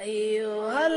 أيها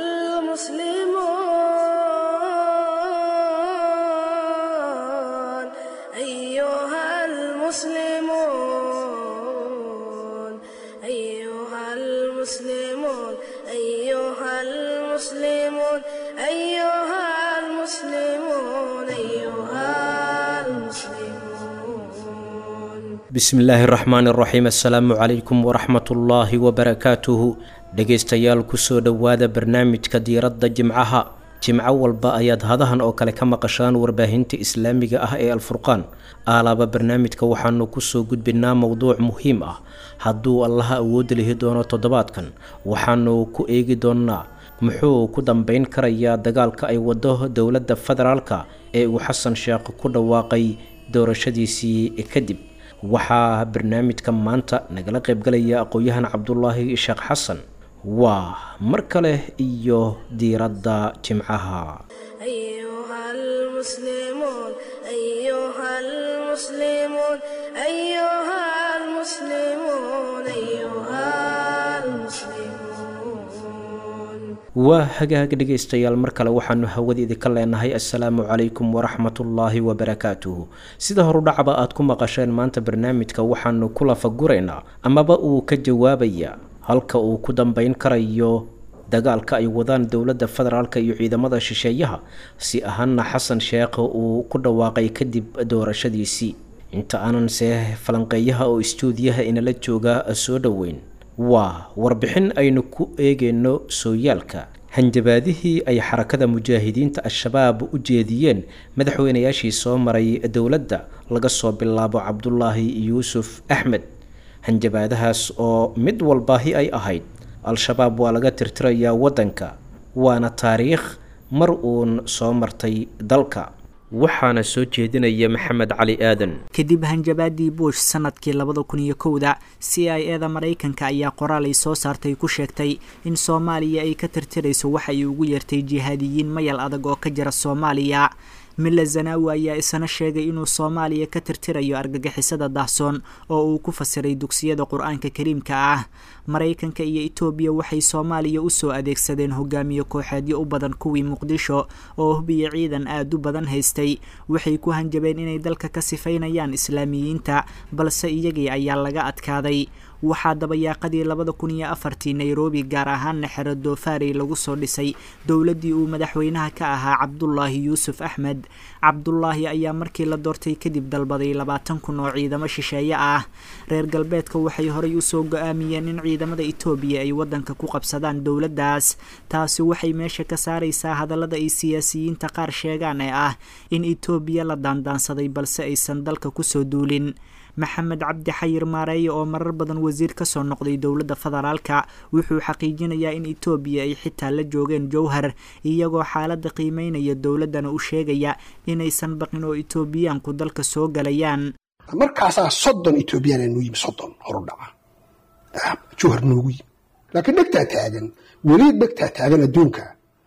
المسلمون أيها المسلمون أيها المسلمون أيها المسلمون أيها المسلمون أيها المسلمون bismillaahi raxmaani raxiim assalaamu calaykum waraxmatullaahi wabarakaatuhu dhegaystayaal kusoo dhowaada barnaamijka diiradda jimcaha jimco walba ayaad hadahan oo kale ka maqashaan warbaahinta islaamiga ah ee alfurqaan aalaaba barnaamijka waxaanu kusoo gudbinaa mowduuc muhiim ah hadduu allaha awoodda lihi doono toddobaadkan waxaanu ku eegi doonnaa muxuu ku dambeyn karayaa dagaalka ay wado dowladda federaalka ee uu xasan sheekh ku dhawaaqay doorashadiisii kadib waxaa barnaamijka maanta nagala qaybgalaya aqoon-yahan cabdulaahi sheekh xasan waa mar kale iyo diiradda jimcaha أيها المسلمون أيها المسلمون أيها المسلمون أيها المسلمون waa hagaag dhegaystayaal mar kale waxaanu hawadeedi ka leenahay assalaamu calaykum waraxmatullaahi wabarakaatuhu sida horudhacba aad ku maqasheen maanta barnaamijka waxaanu ku lafaguraynaa amaba uu ka jawaabaya halka uu ku dambeyn karayo dagaalka ay wadaan dowladda federaalka iyo ciidamada shisheeyaha si ahaana xasan sheekh uu ku dhawaaqay kadib doorashadiisii inta aanan see falanqeeyaha oo istuudiyaha inala jooga soo dhoweyn waa warbixin aynu ku eegeyno sooyaalka hanjabaadihii ay xarakada mujaahidiinta al-shabaab u jeediyeen madaxweynayaashii soo maray dowladda laga soo bilaabo cabdulaahi yuusuf axmed hanjabaadahaas oo mid walbaahi ay ahayd al-shabaab waa laga tirtirayaa waddanka waana taariikh mar uun soo martay dalka waxaana soo jeedinaya maxamed cali aadan kadib hanjabaadii bush sanadkii labada kun iyo kowda c i e da maraykanka ayaa qoraal ay soo saartay ku sheegtay in soomaaliya ay ka tirtirayso waxa ay ugu yeertay jihaadiyiin mayal adag oo ka jira soomaaliya milla zanaawi ayaa isana sheegay inuu soomaaliya ka tirtirayo argagixisada daahsoon oo uu ku fasiray dugsiyada qur-aanka kariimka ah maraykanka iyo etoobiya waxay soomaaliya usoo adeegsadeen hogaamiye kooxeedyo u badan kuwii muqdisho oo hubiya ciidan aada u badan haystay waxay ku hanjabeen inay dalka ka sifaynayaan islaamiyiinta balse iyagii ayaa laga adkaaday waxaa dabayaaqadii labada kun iyo afartii nairobi gaar ahaanna xero doofaarey lagu soo dhisay dowladdii uu madaxweynaha ka ahaa cabdulaahi yuusuf axmed cabdulaahi ayaa markii la doortay kadib dalbaday labaatan kun oo ciidamo shisheeye ah reer galbeedka waxay horay usoo go-aamiyeen in ciidamada etoobiya ay waddanka ku qabsadaan dowladdaas taasi waxay meesha ka saaraysaa hadallada ay siyaasiyiinta qaar sheegaan ee ah in etoobiya la daandaansaday balse aysan dalka kusoo duulin maxamed cabdi xayir maareeye oo marar badan wasiir kasoo noqday dowladda federaalka wuxuu xaqiijinayaa in etoobiya ay xitaa la joogeen jowhar iyagoo xaaladda qiimeynaya dowladdana u sheegaya inaysan baqin oo etoobiyaanku dalka soo galayaan markaasaa soddon etoobiyana nuu yimi soddon horu dhaca jowhar noogu yimi laakiin dhegtaa taagan weli dhegtaa taagan adduunka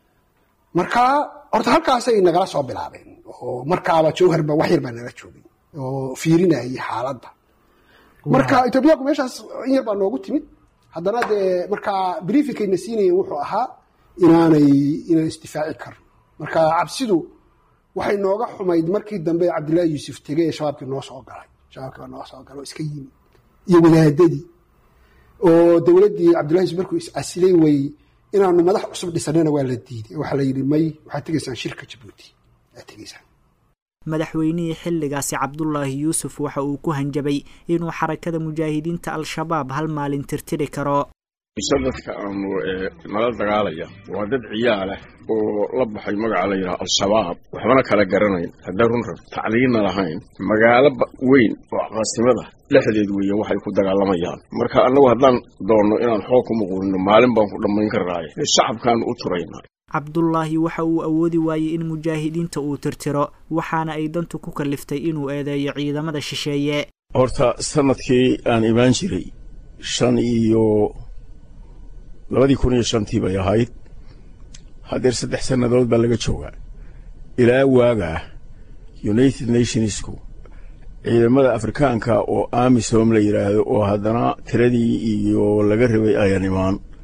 markaa horta halkaasay nagala soo bilaabeen oo markaaba jowharba wax yar baa nala joogay oo fiirinayay xaaladda marka etoobiyaanku meeshaas in yar baa noogu timid haddana dee markaa briefingkayna siinayeen wuxuu ahaa inaanay inaan isdifaaci karno marka cabsidu waxay nooga xumayd markii dambe cabdillaahi yuusuf tegey ee shabaabkii noo soo galay shabaabkii baa noo soo galay oo iska yimid iyo wadaadadii oo dowladdii cabdillahi yuusuf markuu is-casilay way inaanu madax cusub dhisanana waa la diiday waxaa la yidhi may waxaad tegaysaan shirka jabuuti aad tegaysaan madaxweynihii xilligaasi cabdulaahi yuusuf waxa uu ku hanjabay inuu xarakada mujaahidiinta al-shabaab hal maalin tirtiri karo mise dadka aanu nala dagaalaya waa dad ciyaalah oo la baxay magaca la yidhaha al-shabaab waxbana kala garanayn haddaa run rab tacliinna lahayn magaalo weyn oo caasimada dhexdeed weeye waxay ku dagaalamayaan marka annagu haddaan doonno inaan xoog ku muquulino maalin baan ku dhammayn karnaaye shacabkaanu u turaynaa cabdulaahi waxa uu awoodi waayey in mujaahidiinta uu tirtiro waxaana ay dantu ku kalliftay inuu eedeeyo ciidamada shisheeye horta sanadkii aan imaan jiray shan iyo labadii kun iyo shantii bay ahayd haddeer saddex sannadood baa laga joogaa ilaa waagaa united nationsku ciidamada afrikaanka oo amisom la yidhaahdo oo haddana tiradii iyo laga rabay ayaan imaan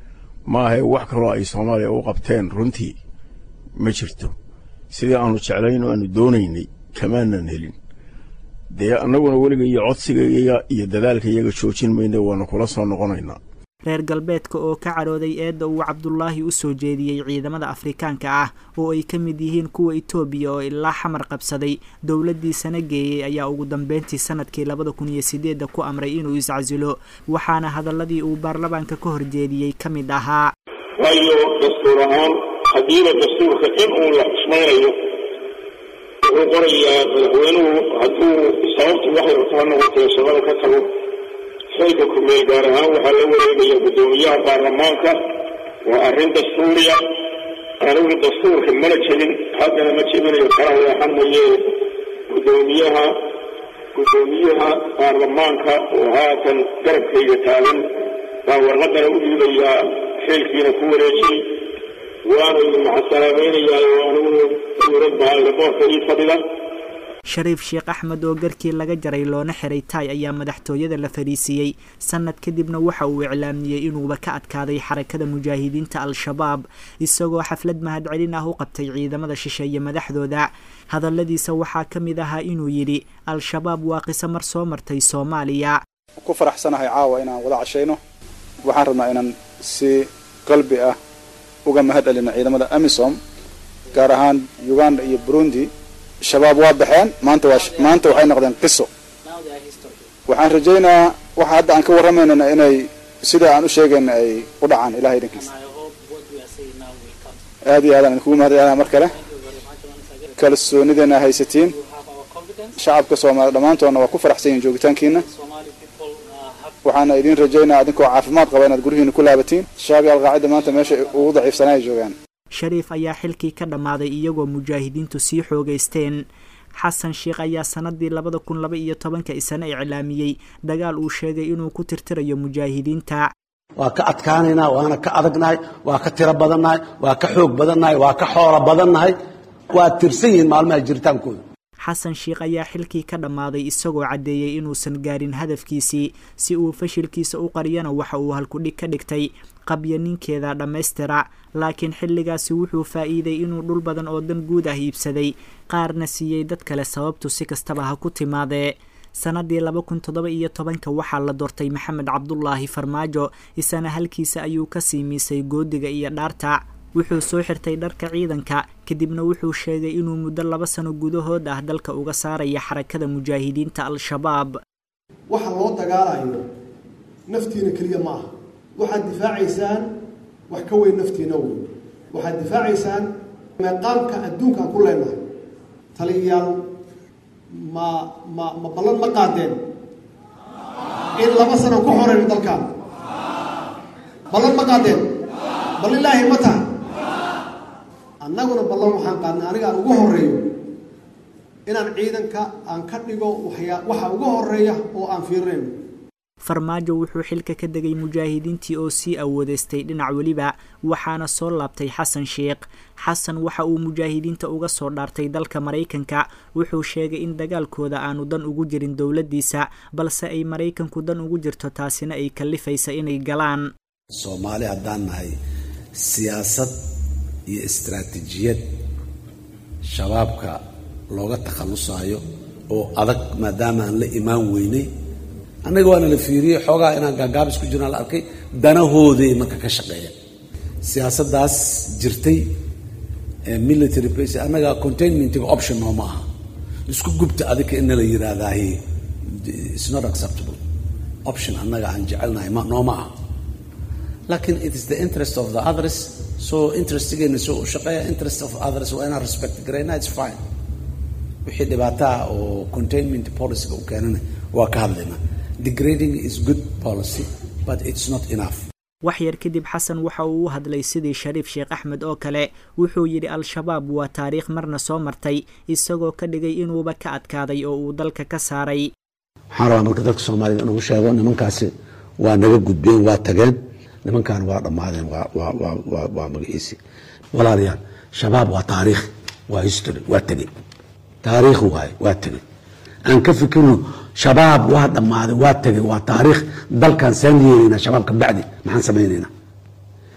maahae wax kaloo ay soomaaliya u qabteen runtii ma jirto sidii aanu jeclayn oo aanu doonaynay kamaanan helin dee annaguna weliga iyo codsigayaga iyo dadaalka iyaga joojin mayna waanu kula soo noqonaynaa reer galbeedka oo ka cadhooday eedda uu cabdulaahi u soo jeediyey ciidamada afrikaanka ah oo ay ka mid yihiin kuwa itoobiya oo ilaa xamar qabsaday dowladdiisana geeyey ayaa ugu dambeyntii sanadkii labada kun iyo sideedda ku amray inuu iscasilo waxaana hadaladii uu baarlamaanka ka horjeediyey ka mid ahaa waayo dastuur ahaan haddiiba dastuurka in uu la xusmaynayo wuxuu qorayaa madaxweynuhu hadduu sababtu waxay kala noqotay shaqada ka tago xilka kumeel gaar ahaan waxaa la wareegaya guddoomiyaha baarlamaanka waa arrin dastuuriya anigu dastuurka mana jebin haddana ma jebinayo kala leexan maye guddoomiyaha guddoomiyaha baarlamaanka oo haatan garabkayga taagan baa warqadana u dhiibayaa xilkiina ku wareejiyey waana idin maxasalaamaynayaa oo anigu dowlad baa laboorka ii fadhida shariif sheekh axmed oo garkii laga jaray loona xiray taay ayaa madaxtooyada la fadhiisiiyey sanad kadibna waxa uu iclaamiyey inuuba ka adkaaday xarakada mujaahidiinta al-shabaab isagoo xaflad mahadcelin ah u qabtay ciidamada shisheeye madaxdooda hadalladiisa waxaa ka mid ahaa inuu yidhi al-shabaab waa qiso mar soo martay soomaaliya ku faraxsanahay caawa inaan wada cashayno waxaan rabnaa inaan si qalbi ah uga mahad celino ciidamada amisom gaar ahaan uganda iyo burundi shabaab waa baxeen maanta waa maanta waxay noqdeen qiso waxaan rajaynayaa waxa hadda aan ka warramaynana inay sida aan u sheegayna ay u dhacaan ilahay idinkiisa aad iyo aadaan idinkugu mahad celinaa mar kale kalsoonideena haysatiin shacabka soomaaliya dhammaantoodna waa ku faraxsan yihin joogitaankiina waxaana idin rajaynaa idinkoo caafimaad qaba inaad guryihiina ku laabatiin shaabi alqaacida maanta meesha ugu daciifsanaa ay joogaan shariif ayaa xilkii ka dhammaaday iyagoo mujaahidiintu sii xoogaysteen xasan sheekh ayaa sanadii labada kun laba iyo tobanka isana iclaamiyey dagaal uu sheegay inuu ku tirtirayo mujaahidiinta waa ka adkaanaynaa waana ka adagnahay waa ka tiro badannahay waa ka xoog badannahay waa ka xoolo badannahay waa tirsan yihiin maalmaha jiritaankooda xasan sheekh ayaa xilkii ka dhammaaday isagoo caddeeyey inuusan gaarin hadafkiisii si uu fashilkiisa u qariyana waxa uu halkudhig ka dhigtay qabya ninkeeda dhammaystira laakiin xilligaasi wuxuu faa'iiday inuu dhul badan oo dan guud ah iibsaday qaarna siiyey dad kale sababtu si kastaba ha ku timaadee sanadii laba kun toddoba iyo tobanka waxaa la doortay maxamed cabdulaahi farmaajo isana halkiisa ayuu ka sii miisay goodiga iyo dhaarta wuxuu soo xirtay dharka ciidanka kadibna wuxuu sheegay inuu muddo laba sano gudahood ah dalka uga saaraya xarakada mujaahidiinta al-shabaab waxa loo dagaalayo naftiina keliya ma aha waxaad difaacaysaan wax ka weyn naftiina wey waxaad difaacaysaan meeqaamka adduunkaan ku leenahay taliyayaal ma ma ma ballan ma qaadeen in laba sano ku xoreyno dalkaan ballan ma qaadeen bal ilaahi ma taha annaguna ballan waxaan qaadnay aniga aan ugu horeeyo inaan ciidanka aan ka dhigo waxyaa waxa ugu horeeya oo aan fiirinayno farmaajo wuxuu xilka ka degay mujaahidiintii oo sii awoodeystay dhinac weliba waxaana soo laabtay xasan sheekh xasan waxa uu mujaahidiinta uga soo dhaartay dalka maraykanka wuxuu sheegay in dagaalkooda aanu dan ugu jirin dowladdiisa balse ay maraykanku dan ugu jirto taasina ay kallifaysa inay galaan soomaali haddaan nahay siyaasad iyo istaraatiijiyad shabaabka looga takhallusaayo oo adag maadaama aan la imaan weynay annaga waana la fiiriyey xoogaa inaan gaagaabis ku jirnaan la arkay danahooday marka ka shaqeeya siyaasaddaas jirtay military base annaga containmentiga option nooma aha isku gubta adika ina la yiraahdahi it's not acceptable option annaga aan jecelnahay ma nooma aha laakiin it is the interest of the others so interestigeena soo u shaqeeya interest of others waa inaan respect garayna it's fine wixii dhibaataha oo containment policyga u keenana waa ka hadlaynaa degrading is good policy but it's not enough wax yar kadib xasan waxa uu u hadlay sidii shariif sheekh axmed oo kale wuxuu yidhi al-shabaab waa taariikh marna soo martay isagoo ka dhigay inuuba ka adkaaday oo uu dalka ka saaray waxaan rabaa marka dadka soomaalida inuu sheego nimankaasi waa naga gudbeen waa tageen nimankan waa dhammaadeen waa magaciisi walaalayaal shabaab waa taariikh waa history waa tegey taariikh waaye waa tegey aan ka fikirno shabaab waa dhammaaday waa tegey waa taariikh dalkan saan yeelaynaa shabaab ka bacdi maxaan samaynaynaa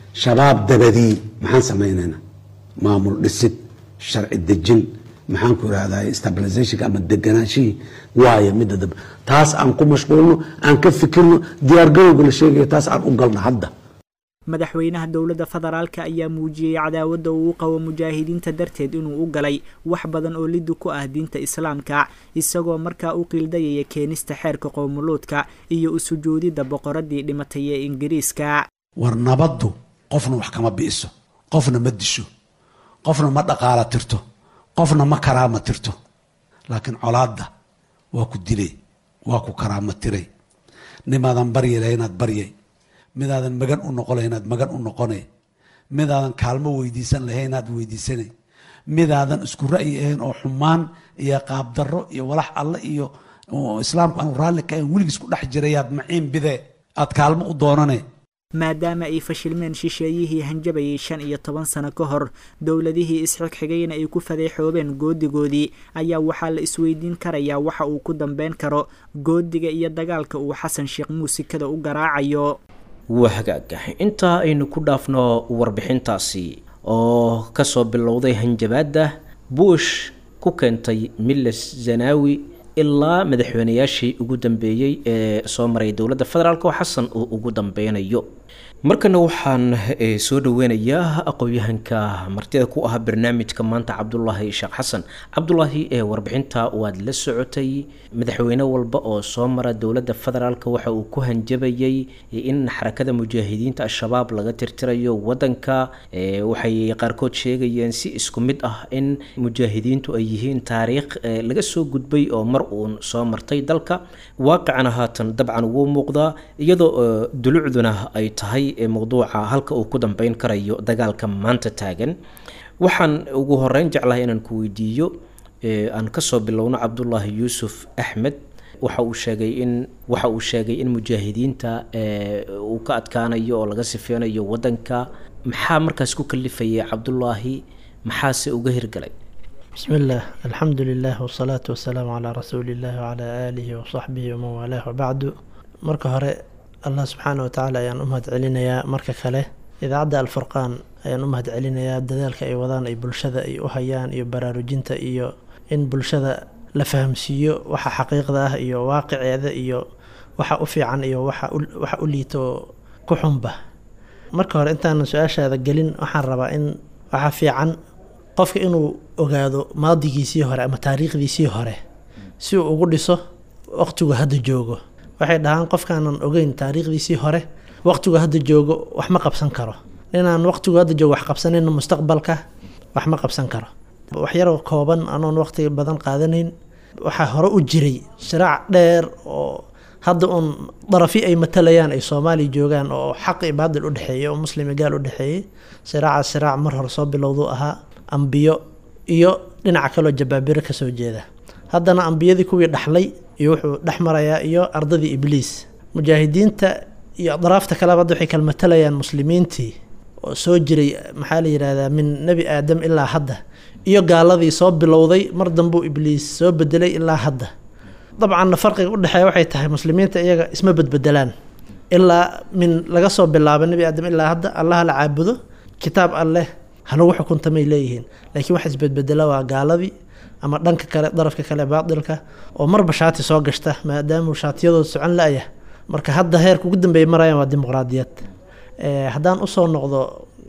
shabaab dabadii maxaan samaynaynaa maamul dhisid sharci dejin maxaan ku irahdaa stabilizationka ama deganaanshihii waaya midda dambe taas aan ku mashquulno aan ka fikirno diyaargarowga la sheegaya taas aan u galno hadda madaxweynaha dowladda federaalka ayaa muujiyey cadaawadda uu u qabo mujaahidiinta darteed inuu u galay wax badan oo liddi ku ah diinta islaamka isagoo markaa u qiildayaya keenista xeerka qowmuluudka iyo u sujuudidda boqoradii dhimatay ee ingiriiska war nabaddu qofna wax kama bi'iso qofna ma disho qofna ma dhaqaala tirto qofna ma karaama tirto laakiin colaadda waa ku dilay waa ku karaama tiray nimaadan baryi lahay inaad baryay midaadan magan u noqon lahay inaad magan u noqonay midaadan kaalmo weydiisan lahay inaad weydiisanay midaadan isku ra'yi ahayn oo xumaan iyo qaabdarro iyo walax alle iyo islaamku aanu raalli ka ahayn weligiis ku dhex jirayaad maciin bidee aad kaalmo u doonanay maadaama ay fashilmeen shisheeyihii hanjabayay shan iyo toban sano ka hor dowladihii isxigxigayna ay ku fadeexoobeen goodigoodii ayaa waxaa la isweydiin karayaa waxa uu ku dambeyn karo goodiga iyo dagaalka uu xasan sheekh muusikada u garaacayo waa hagaaga intaa aynu ku dhaafno warbixintaasi oo kasoo bilowday hanjabaadda buush ku keentay miles zanaawi ilaa madaxweynayaashii ugu dambeeyey ee soo maray dowladda federaalk oo xasan uu ugu dambeynayo markana waxaan soo dhaweynayaa aqoon-yahanka martida ku ah barnaamijka maanta cabdulaahi sheekh xasan cabdulaahi ee warbixinta waad la socotay madaxweyne walba oo soo mara dowladda federaalk waxa uu ku hanjabayay in xarakada mujaahidiinta al-shabaab laga tirtirayo wadanka waxay qaarkood sheegayeen si isku mid ah in mujaahidiintu ay yihiin taariikh laga soo gudbay oo mar uun soo martay dalka waaqicana haatan dabcan wuu muuqdaa iyadoo dulucduna ay tahay mowduuca halka uu ku dambeyn karayo dagaalka maanta taagan waxaan ugu horeyn jeclahay inaan ku weydiiyo aan kasoo bilowno cabdulaahi yuusuf axmed waxa uu sheegay in waxa uu sheegay in mujaahidiinta uu ka adkaanayo oo laga sifeynayo wadanka maxaa markaas ku kalifayay cabdulaahi maxaase uga hirgalay بسم الله الحمد لله والصلاة والسلام على رسول الله وعلى آله وصحبه ومن والاه وبعد marka hore allah subxaana watacaala ayaan u mahad celinayaa marka kale idaacadda alfurqaan ayaan u mahad celinayaa dadaalka ay wadaan ay bulshada ay u hayaan iyo baraarujinta iyo in bulshada la fahamsiiyo waxa xaqiiqda ah iyo waaqiceeda iyo waxa u fiican iyo waxa u liito ku xunba marka hore intaanan su-aashaada gelin waxaan rabaa in waxa fiican qofka inuu ogaado maadigiisii hore ama taariikhdiisii hore si uu ugu dhiso waqtigu hadda joogo waxay dhahaan qofkaanan ogeyn taariikhdiisii hore waqtigu hadda joogo wax ma qabsan karo ninaan waqtigu hadda joogo wax qabsanayna mustaqbalka wax ma qabsan karo waxyaroo kooban anoon waqti badan qaadanayn waxaa hore u jiray shiraac dheer oo hadda uun darafi ay matalayaan ay soomaaliya joogaan oo xaq iyo baadil u dhexeeyay oo muslimi gaal u dhexeeyey shiraacaas shiraac mar hore soo bilowduu ahaa ambiyo iyo dhinaca kaloo jabaabiro kasoo jeeda haddana ambiyadii kuwii dhaxlay iyo wuxuu dhex marayaa iyo ardadii ibliis mujaahidiinta iyo adraafta kaleba hadda waxay kala matalayaan muslimiintii oo soo jiray maxaa la yidhaahdaa min nebi aadam ilaa hadda iyo gaaladii soo bilowday mar dambuu ibliis soo bedelay ilaa hadda dabcanna farqiga udhexeeya waxay tahay muslimiinta iyaga isma bedbedelaan ilaa min laga soo bilaabo nebi aadam ilaa hadda allaha la caabudo kitaab alleh halagu xukuntamay leeyihiin laakiin waxa isbedbedela waa gaaladii ama dhanka kale darafka kale baatilka oo marba shaati soo gashta maadaamuu shaatiyadooda socon la-ya marka hadda heerka ugu dambeeya marayaan waa dimuqraadiyad haddaan usoo noqdo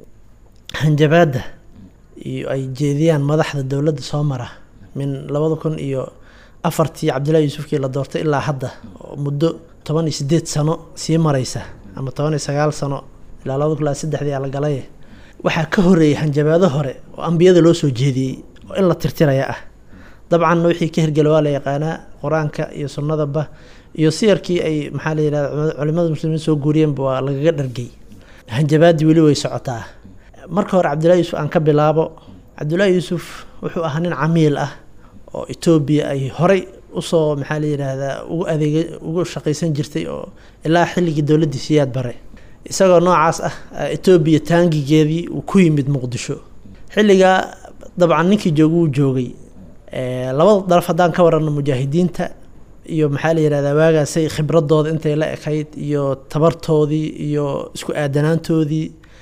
hanjabaadda iyo ay jeediyaan madaxda dowladda soo mara min labada kun iyo afartii cabdillahi yuusufkii la doortay ilaa hadda oo muddo toban iyo sideed sano sii mareysa ama toban iyo sagaal sano ilaa labada kun ilaa saddexdii la galay waxaa ka horeeyay hanjabaado hore oo ambiyada loo soo jeediyey oo in la tirtiraya ah dabcanna wixii ka hirgela waa la yaqaanaa qur-aanka iyo sunnadaba iyo siyarkii ay maxaa la yidhahda culimada muslimiin soo guuriyeenba waa lagaga dhargay hanjabaadii weli way socotaa marka hore cabdillahi yuusuf aan ka bilaabo cabdullaahi yuusuf wuxuu ahaa nin camiil ah oo etoobiya ay horey usoo maxaa la yidhaahdaa ugu adeega ugu shaqaysan jirtay oo ilaa xilligii dowladdii siyaad bare isagoo noocaas ah etoobiya taangigeedii uu ku yimid muqdisho xilligaa dabcan ninkii jooga wuu joogay labada daraf haddaan ka warano mujaahidiinta iyo maxaa la yihahdaa waagaasay khibradooda intay la ekayd iyo tabartoodii iyo isku aadanaantoodii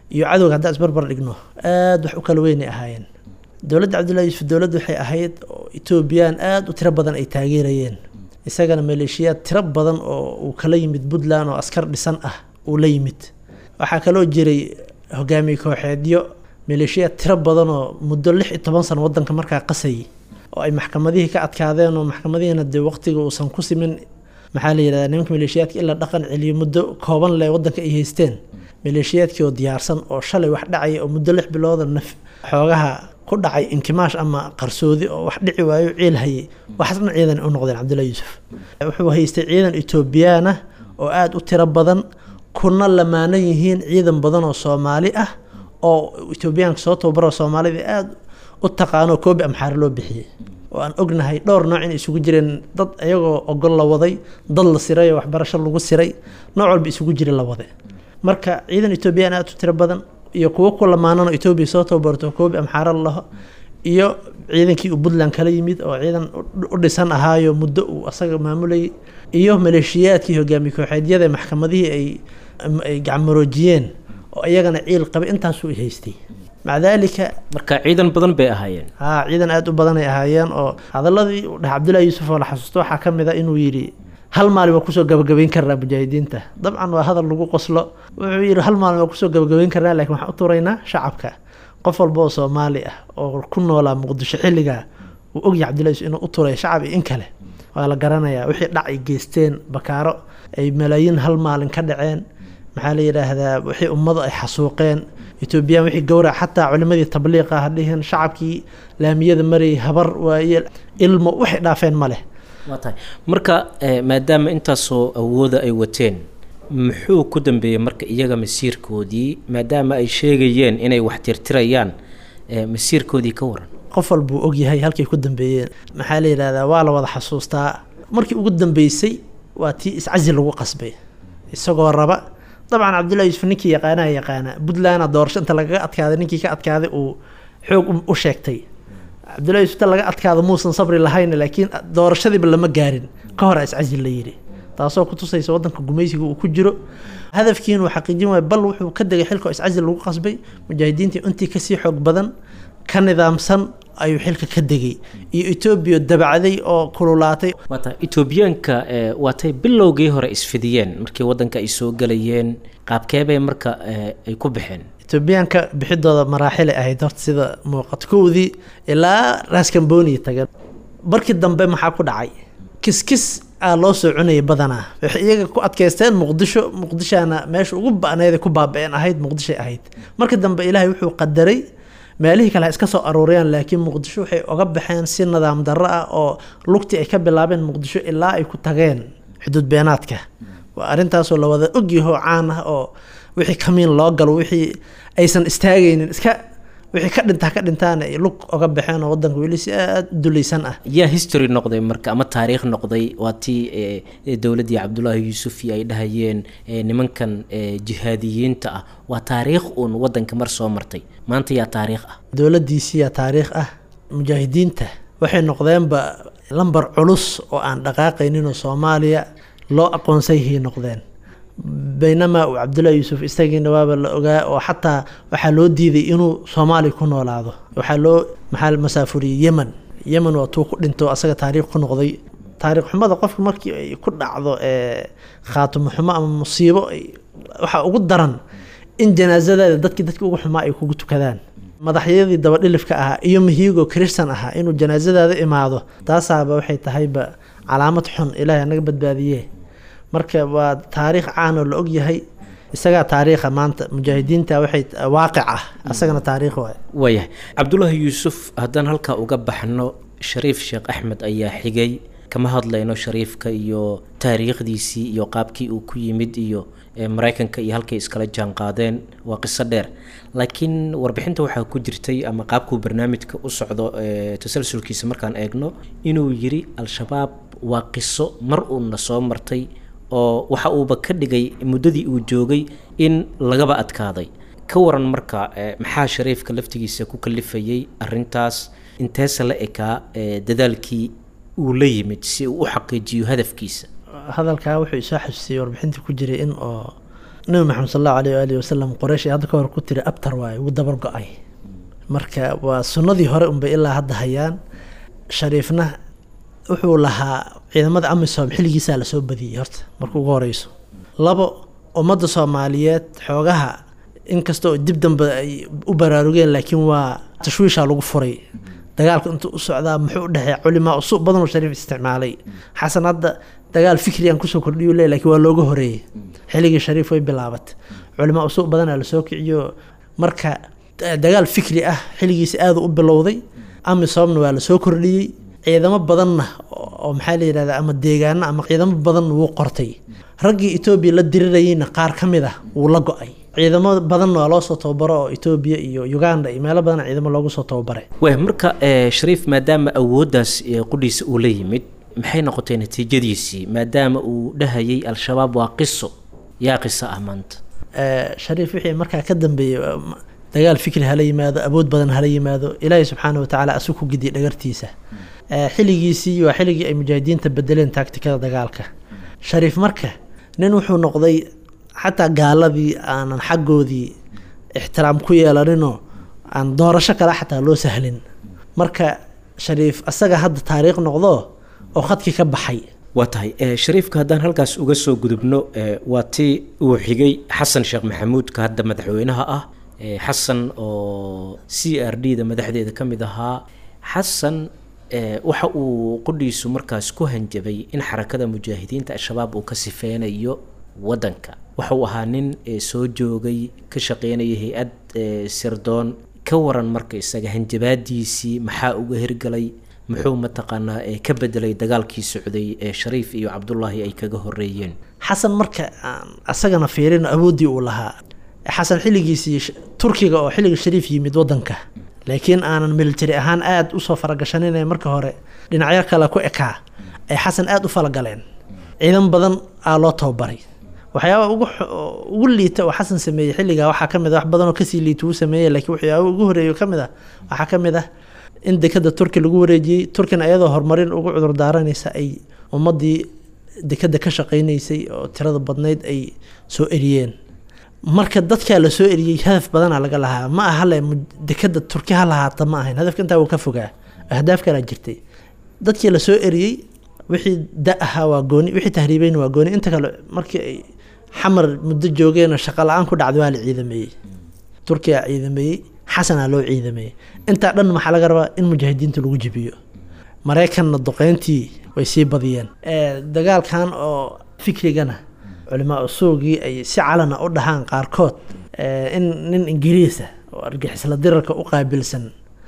iyo cadowga haddaan isbarbar dhigno aada wax u kala weynay ahaayeen dowladda cabdullahi yuusuf dowladda waxay ahayd oo etoobiyaan aada u tiro badan ay taageerayeen isagana maleeshiyaad tiro badan oo uu kala yimid puntland oo askar dhisan ah uu la yimid waxaa kaloo jiray hogaamiye kooxeedyo maleeshiyaad tiro badan oo muddo lix iyo toban sano wadanka markaa qasayay oo ay maxkamadihii ka adkaadeen oo maxkamadihiina dee waqtiga uusan ku simin maxaa la yidhahdaa nimanka maleeshiyaadka ilaa dhaqan celiyo muddo kooban leh wadanka ay haysteen maleeshiyaadkii oo diyaarsan oo shalay wax dhacaya oo muddo lix bilooda naf xoogaha ku dhacay inkimaash ama qarsoodi oo wax dhici waayo ciil hayay waxaas dhan ciidan u noqdeen cabdullahi yuusuf wuxuu haystay ciidan etoobiyaan ah oo aada u tiro badan kuna lamaanan yihiin ciidan badan oo soomaali ah oo etoobiyaanka soo tababaro soomaalida aada u taqaano koobi amxaare loo bixiyey oo aan ognahay dhowr nooc inay isugu jireen dad iyagoo ogol la waday dad la siray oo waxbarasho lagu siray nooc walba isugu jira la wade marka ciidan etoobiyaan aada u tiro badan iyo kuwo ku lamaanano etoobiya soo tababarto koobi amxaare laho iyo ciidankii uu puntland kala yimid oo ciidan u dhisan ahaayo muddo uu asaga maamulayay iyo maleeshiyaadkii hogaamiye kooxeedyada maxkamadihii ay ay gacmaroojiyeen oo iyagana ciil qabay intaasuu haystay maca daalika marka ciidan badan bay ahaayeen haa ciidan aada u badanay ahaayeen oo hadaladii uu dhahay cabdullahi yuusuf oo la xasuusto waxaa ka mid a inuu yidhi hal maalin waa kusoo gabagabayn karnaa mujaahidiinta dabcan waa hadal lagu qoslo wuxuu yidhi hal maalin waa kusoo gabagabayn karnaa lakin waxaan u turaynaa shacabka qof walba oo soomaali ah oo ku noolaa muqdisho xilligaa uu ogyahay cabdullahi yuusuf inuu u turay shacab iyo in kale waa la garanayaa wixii dhac ay geysteen bakaaro ay malaayiin hal maalin ka dhaceen maxaa la yidhaahdaa wixii ummadu ay xasuuqeen etoobiyaan wixii gowrac xataa culimadii tabliiqa ha dhihin shacabkii laamiyada marayay habar waaye ilmo waxay dhaafeen ma leh waa tahay marka maadaama intaasoo awooda ay wateen muxuu ku dambeeyey marka iyaga masiirkoodii maadaama ay sheegayeen inay wax tirtirayaan masiirkoodii ka waran qof walbuu ogyahay halkay ku dambeeyeen maxaa la yidhahdaa waa la wada xasuustaa markii ugu dambeysay waa tii iscasi lagu qasbay isagoo raba dabcan cabdullahi yuusuf ninkii yaqaanaha yaqaana puntlandna doorasho inta lagaga adkaaday ninkii ka adkaaday uu xoog u sheegtay cabdullahi yuusuf inta laga adkaado muusan sabri lahayn laakiin doorashadiiba lama gaarin ka hor iscasi la yidhi taasoo kutusaysa wadanka gumaysiga uu ku jiro hadafkiina uu xaqiijin waay bal wuxuu ka degay xilka iscasi lagu qasbay mujaahidiintii intii kasii xoog badan ka nidaamsan ayuu xilka ka degay iyo etoobiya dabacday oo kululaatay waata etoobiyaanka waatay bilowgii hore isfidiyeen markii wadanka ay soo gelayeen qaabkeebay marka ay ku baxeen etoobiyaanka bixidooda maraaxilay ahayd horta sida muuqato kowdii ilaa raskamboniya tageen markii dambe maxaa ku dhacay kiskis aa loo soo cunayay badanaa waxay iyaga ku adkaysteen muqdisho muqdishaana meesha ugu ba-needa ku baaba-een ahayd muqdishay ahayd markii dambe ilaahay wuxuu qadaray meelihii kale ha iska soo aruuriyaan laakiin muqdisho waxay oga baxeen si nidaam darro ah oo lugtii ay ka bilaabeen muqdisho ilaa ay ku tageen xuduud beenaadka waa arrintaasoo la wada ogyaho caan ah oo wixii kamiin loo galo wixii aysan istaagaynin iska wixii ka dhintaa ka dhintaana ay lug oga baxeen oo wadanka weli si aada u dulaysan ah yaa history noqday marka ama taariikh noqday waa tii dowladdii cabdullaahi yuusufi ay dhahayeen nimankan jihaadiyiinta ah waa taariikh uun wadanka mar soo martay maanta yaa taariikh ah dowladdiisiyaa taariikh ah mujaahidiinta waxay noqdeenba lambar culus oo aan dhaqaaqayninoo soomaaliya loo aqoonsayhay noqdeen baynamaa uu cabdullahi yuusuf isagiina waaba la ogaa oo xataa waxaa loo diiday inuu soomaaliya ku noolaado waxaa loo maxaa masaafuriyey yemen yemen waa tuu ku dhinto asaga taariikh ku noqday taariikh xumada qofka markii ay ku dhacdo khaatimo xumo ama musiibo waxaa ugu daran in janaasadaada dadkii dadkii ugu xumaa ay kugu tukadaan madaxyadii dabadhilifka ahaa iyo mahiigo christan ahaa inuu janaasadaada imaado taasaaba waxay tahayba calaamad xun ilaahay anaga badbaadiye marka waa taariikh caanoo la ogyahay isagaa taariikha maanta mujaahidiinta waxay waaqic ah asagana taariikh waay waayahay cabdullaahi yuusuf haddaan halkaa uga baxno shariif sheekh axmed ayaa xigay kama hadlayno shariifka iyo taariikhdiisii iyo qaabkii uu ku yimid iyo maraykanka iyo halkay iskala jaan qaadeen waa qiso dheer laakiin warbixinta waxaa ku jirtay ama qaabkuu barnaamijka u socdo tasalsulkiisa markaan eegno inuu yiri al-shabaab waa qiso mar uuna soo martay oo waxa uuba ka dhigay muddadii uu joogay in lagaba adkaaday ka waran marka maxaa shariifka laftigiisa ku kalifayay arintaas inteese la ekaa dadaalkii uu la yimid si uu u xaqiijiyo hadafkiisa hadalkaa wuxuu isoo xasuusiyey warbixinta ku jiray in oo nabi maxamed sal allahu aleyh waalihi wasalam qoreysh ee hadda ka hor ku tiri abtar waaye wuu dabar go-ay marka waa sunnadii hore unbay ilaa hadda hayaan shariifna wuxuu lahaa ciidamada amisom xilligiisaa lasoo badiyey horta marka ugu horeyso labo ummadda soomaaliyeed xoogaha inkasta oo dib dambe ay u baraarugeen laakiin waa tashwiishaa lagu furay dagaalka intuu u socdaa muxuu u dhexeeya culimaa usuuq badan oo shariif isticmaalay xasan hadda dagaal fikri aan kusoo kordhiyu le lakiin waa looga horeeyey xilligii shariif way bilaabatay culimaa usuuq badanaa lasoo kiciyo marka dagaal fikri ah xilligiisa aada u bilowday amisomna waa lasoo kordhiyey ciidamo badanna oo maxaa la yidhahda ama deegaano ama ciidamo badan wuu qortay raggii etoobiya la dirirayeyna qaar ka mid ah wuu la go-ay ciidamo badanna waa loo soo tababaro oo etoobiya iyo uganda iyo meelo badan ciidamo loogu soo tababaray waay marka shariif maadaama awooddaas qudhiisa uu la yimid maxay noqotay natiijadiisii maadaama uu dhahayay al-shabaab waa qiso yaa qiso ah maanta shariif wixii markaa ka dambeeyey dagaal fikri hala yimaado awood badan hala yimaado ilaahay subxaana watacaala asug ku gidiyay dhagartiisa xilligiisii waa xilligii ay mujaahidiinta bedeleen taagtikada dagaalka shariif marka nin wuxuu noqday xataa gaaladii aanan xaggoodii ixtiraam ku yeelaninoo aan doorasho kale xataa loo sahlin marka shariif asaga hadda taariikh noqdo oo khadkii ka baxay waa tahay shariifka haddaan halkaas uga soo gudubno waa tii uu xigay xasan sheekh maxamuudka hadda madaxweynaha ah xasan oo c r d da madaxdeeda ka mid ahaa xasan waxa uu qudhiisu markaas ku hanjabay in xarakada mujaahidiinta al-shabaab uu ka sifeynayo waddanka waxa uu ahaa nin soo joogay ka shaqeynaya hay-ad sirdoon ka waran marka isaga hanjabaadiisii maxaa uga hirgalay muxuu mataqaanaa ka bedelay dagaalkii socday ee shariif iyo cabdullaahi ay kaga horeeyeen xasan marka asagana fiirino awooddii uu lahaa xasan xilligiisii turkiga oo xilliga shariif yimid waddanka laakiin aanan military ahaan aada usoo faragashaninay marka hore dhinacyo kale ku ekaa ay xasan aada u falagaleen ciidan badan aa loo tababaray waxyaaba ugu ugu liita oo xasan sameeyey xilligaa waxaa ka mid a wax badan oo kasii liita uu sameeyey laakiin waxyaaba ugu horeeyo ka mid ah waxaa ka mid ah in dekada turki lagu wareejiyey turkina iyadoo horumarin ugu cudur daaranaysa ay ummadii dekada ka shaqeynaysay oo tirada badnayd ay soo eriyeen marka dadkaa lasoo eriyey hadaf badanaa laga lahaa ma aha le dekada turki ha lahaata ma ahayn hadafka intaa wuu ka fogaa ahdaaf kalaa jirtay dadkii lasoo eriyey wixii da ahaa waa gooni wixii tahriibeyna waa gooni inta kale markii ay xamar muddo joogeen oo shaqa la-aan ku dhacday waa la ciidameeyey turkiyaa ciidameeyey xasanaa loo ciidameeyey intaa dhan maxaa laga rabaa in mujaahidiinta lagu jibiyo maraykanna duqeyntii way sii badiyeen dagaalkan oo fikrigana culimaa usuugii ay si calana u dhahaan qaarkood in nin ingiriisa oo argixisla dirarka u qaabilsan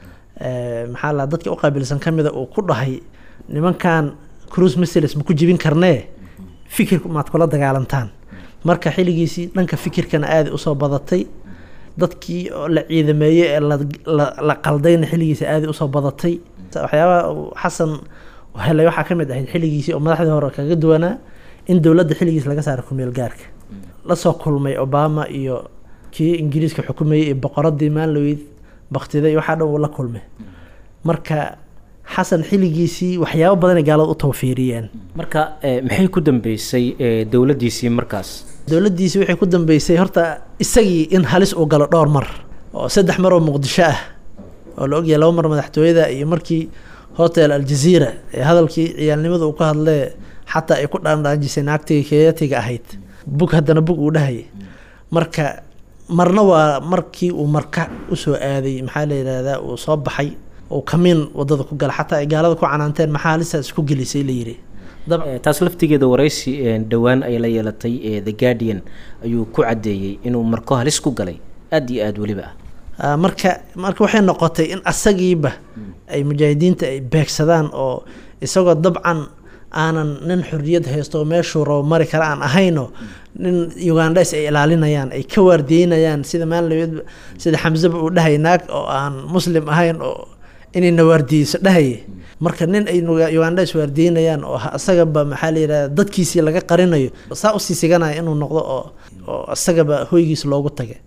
maxaa la dadka u qaabilsan ka mida uu ku dhahay nimankan cruise missiles ma ku jibin karnee fikirku maad kula dagaalantaan marka xilligiisii dhanka fikirkana aada usoo badatay dadkii oo la ciidameeyey ee la qaldayna xilligiisa aada usoo badatay waxyaabaha xasan helay waxaa ka mid ahayd xilligiisii oo madaxdii hore kaga duwanaa in dowladda xilligiis laga saaray kumeel gaarka lasoo kulmay obama iyo kii ingiriiska xukumayey iyo boqoradii maanloweyd baktiday waxaa dhan uu la kulmay marka xasan xilligiisii waxyaabo badanay gaalada u tawfiiriyeen marka maxay ku dambeysay dowladdiisii markaas dowladdiisii waxay ku dambeysay horta isagii in halis uu galo dhowr mar oo saddex mar oo muqdisho ah oo la ogyahay laba mar madaxtooyada iyo markii hotel aljaziira ee hadalkii ciyaalnimada uu ka hadlee xataa ay ku dhaandhaanjisay naagtii keeyatiga ahayd bug haddana bug uu dhahayay marka marna waa markii uu marka usoo aaday maxaa la yidhaahdaa uu soo baxay uu kamiin wadada ku gala xataa ay gaalada ku canaanteen maxaa halistaas isku gelisay la yidhi taas laftigeeda waraysi dhowaan ay la yeelatay the guardian ayuu ku caddeeyey inuu marko halis ku galay aada iyo aada weliba ah marka marka waxay noqotay in asagiiba ay mujaahidiinta ay beegsadaan oo isagoo dabcan aanan nin xorriyad haysto oo meeshuu rabo mari kale aan ahayno nin ugandhes ay ilaalinayaan ay ka waardiyeynayaan sida maalin sida xamseba uu dhahay naag oo aan muslim ahayn oo inayna waardiyeyso dhahaye marka nin ay ugandhes waardiyeynayaan oo isagaba maxaa la yidhahda dadkiisii laga qarinayo saa usii siganaya inuu noqdo oo oo isagaba hoygiis loogu tagay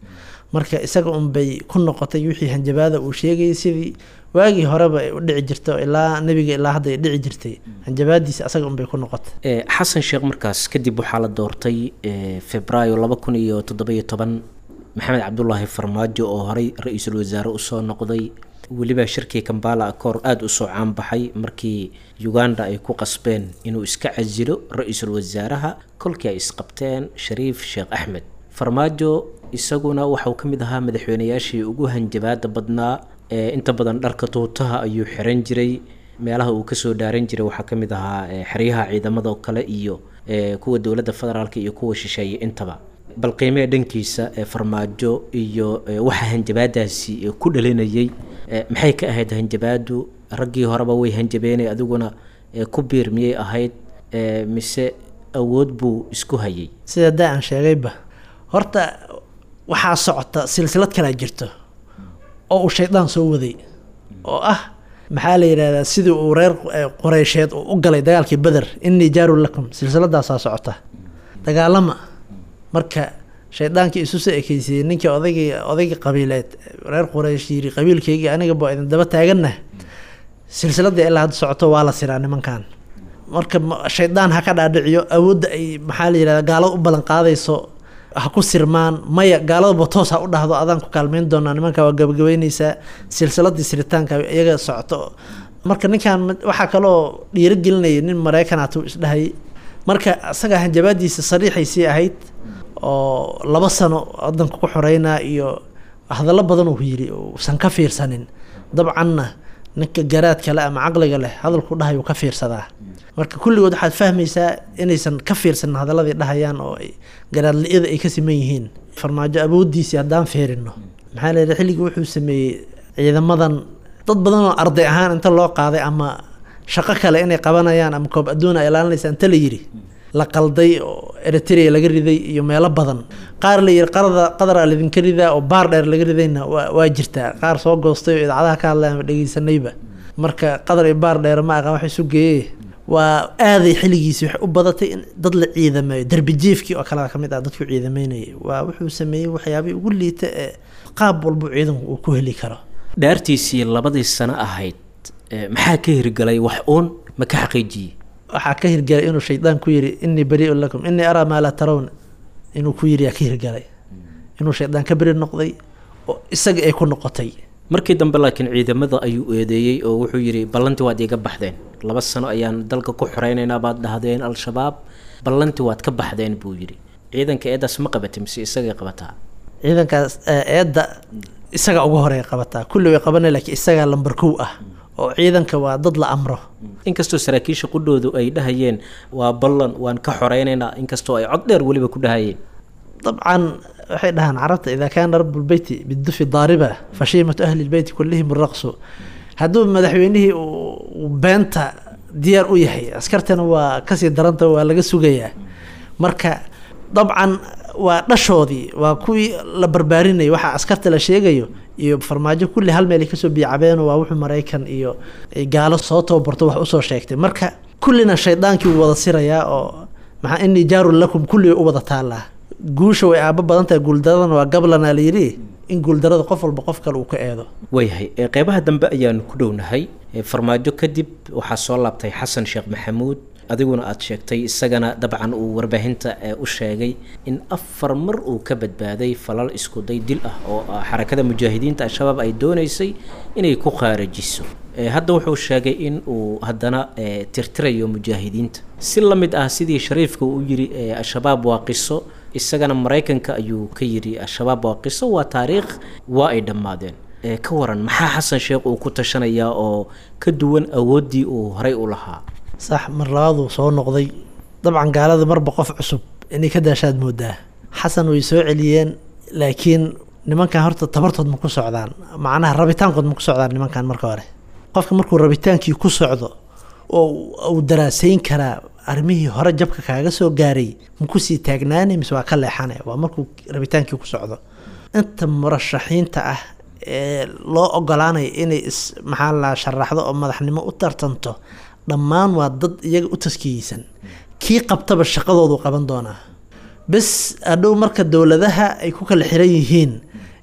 marka isaga unbay ku noqotay wixii hanjabaada uu sheegayay sidii waagii horeba ay u dhici jirto ilaa nebiga ilaa hadda ay dhici jirtay hanjabaadiisa asaga unbay ku noqotay xasan sheekh markaas kadib waxaa la doortay febraayo laba kun iyo toddoba-iyo toban maxamed cabdulaahi farmaajo oo horey ra-iisul wasaare usoo noqday weliba shirkii kambala akoor aada usoo caanbaxay markii uganda ay ku qasbeen inuu iska casilo ra-iisul wasaaraha kolkii ay isqabteen shariif sheekh axmed farmaajo isaguna waxauu ka mid ahaa madaxweynayaashii ugu hanjabaada badnaa ee inta badan dharka tuutaha ayuu xiran jiray meelaha uu kasoo dhaaran jiray waxaa ka mid ahaa xeryaha ciidamada kale iyo kuwa dowladda federaalk iyo kuwa shisheeye intaba bal qiimee dhankiisa ee farmaajo iyo waxa hanjabaadaasi ku dhalinayay maxay ka ahayd hanjabaadu raggii horeba way hanjabeenay adiguna ku biir miyay ahayd mise awood buu isku hayay sida daa aan sheegayba horta waxaa socota silsilad kalaa jirto oo uu shaydaan soo waday oo ah maxaa la yidhahdaa sidii uu reer qoreysheed uu u galay dagaalkii beder innii jaarun lakum silsiladaasaa socota dagaalama marka shaydaankii isu soo ekeysiiyey ninkii odaygii odaygii qabiileed reer quraysh yiri qabiilkeygii aniga baa idin daba taaganna silsiladii ilaa hadda socoto waa la siraa nimankan marka shaydaan ha ka dhaadhiciyo awoodda ay maxaa la yidhahda gaalada u ballan qaadayso ha ku sirmaan maya gaaladaba toos ha u dhahdo adaan ku kaalmeyn doonaa nimanka waa gabagabeyneysaa silsiladii siritaanka iyaga socoto marka ninkan waxaa kaloo dhiirigelinaya nin maraykanatu isdhahayay marka isaga hanjabaadiisa sariixaysii ahayd oo laba sano wadanka ku xoreynaa iyo hadallo badan uu yiri uusan ka fiirsanin dabcanna ninka garaadka leh ama caqliga leh hadalku dhahay uu ka fiirsadaa marka kulligood waxaad fahmaysaa inaysan ka fiirsanin hadaladii dhahayaan oo garaadli-ida ay ka siman yihiin farmaajo awoodiisii haddaan fiirino maxaa la yidhi xilligii wuxuu sameeyey ciidamadan dad badan oo arday ahaan inta loo qaaday ama shaqo kale inay qabanayaan ama koob adduuna ay ilaalinaysa inta la yidhi la qalday oo eritrea laga riday iyo meelo badan qaar la yiri qarada qadaraa laydinka ridaa oo baar dheer laga ridayna waa waa jirtaa qaar soo goostay oo idaacadaha ka hadlaya dhegeysanayba marka qadar iyo baar dheer ma aqaan wax isu geeye waa aaday xilligiisi waxay u badatay in dad la ciidameeyo darbijiifkii oo kale ka mid ah dadku ciidameynayay waa wuxuu sameeyey waxyaabihii ugu liita ee qaab walba ciidanku uu ku heli karo dhaartiisii labadii sano ahayd maxaa ka hirgalay wax uun ma ka xaqiijiyey waxaa ka hirgalay inuu shaydaan ku yiri inii bariiun lakum inii araa maa laa tarawna inuu ku yiri yaa ka hirgalay inuu shaydaan ka beri noqday oo isaga ay ku noqotay markii dambe laakiin ciidamada ayuu eedeeyey oo wuxuu yidhi ballantii waad iiga baxdeen laba sano ayaan dalka ku xoreynaynaa baad dhahdeen al-shabaab ballantii waad ka baxdeen buu yidhi ciidanka eedaas ma qabatay mise isagay qabataa ciidankaas eedda isaga uga horeey qabataa kulli way qabanay laakiin isagaa lambar kow ah oo ciidanka waa dad la amro inkastoo saraakiisha qudhoodu ay dhahayeen waa ballan waan ka xoreynaynaa inkastoo ay cod dheer weliba ku dhahayeen dabcan waxay dhahaan carabta idaa kaana rabu lbeyti bidufi daariba fashiimatu ahli lbeyti kullihim raqsu hadduu madaxweynihii uu beenta diyaar u yahay askartana waa kasii daranta waa laga sugayaa marka dabcan waa dhashoodii waa kuwii la barbaarinayay waxaa askarta la sheegayo iyo farmaajo kulli hal meel ay kasoo biyacabeeno waa wuxuu maraykan iyo gaalo soo tababarto wax usoo sheegtay marka kullina shaydaankii wuu wada sirayaa oo maxaa inii jaarun lakum kulli way u wada taallaa guusha way aabo badan tahay guuldaradana waa gablana la yidhi in guuldarada qof walba qof kale uu ka eedo waayahay qeybaha dambe ayaanu ku dhownahay farmaajo kadib waxaa soo laabtay xasan sheekh maxamuud adiguna aada sheegtay isagana dabcan uu warbaahinta u sheegay in afar mar uu ka badbaaday falal iskuday dil ah oo xarakada mujaahidiinta al-shabaab ay dooneysay inay ku khaarajiso hadda wuxuu sheegay in uu haddana tirtirayo mujaahidiinta si la mid ah sidii shariifka uu yiri al-shabaab waa qiso isagana maraykanka ayuu ka yidhi al-shabaab waa qiso waa taariikh waa ay dhammaadeen ka waran maxaa xasan sheekh uu ku tashanayaa oo ka duwan awooddii uu horay u lahaa sax mar labaaduu soo noqday dabcan gaalada marba qof cusub inay ka daashaad moodaa xasan way soo celiyeen laakiin nimankan horta tabartood ma ku socdaan macnaha rabitaankood ma ku socdaan nimankan marka hore qofka markuu rabitaankii ku socdo oo uu daraasayn karaa arrimihii hore jabka kaaga soo gaaray ma kusii taagnaanay mise waa ka leexane waa markuu rabitaankii ku socdo inta murashaxiinta ah ee loo ogolaanaya inay is maxaa la sharaxdo oo madaxnimo u tartanto dhammaan waa dad iyaga u taskiyeysan kii qabtaba shaqadoodu qaban doonaa bes adhow marka dowladaha ay ku kala xiran yihiin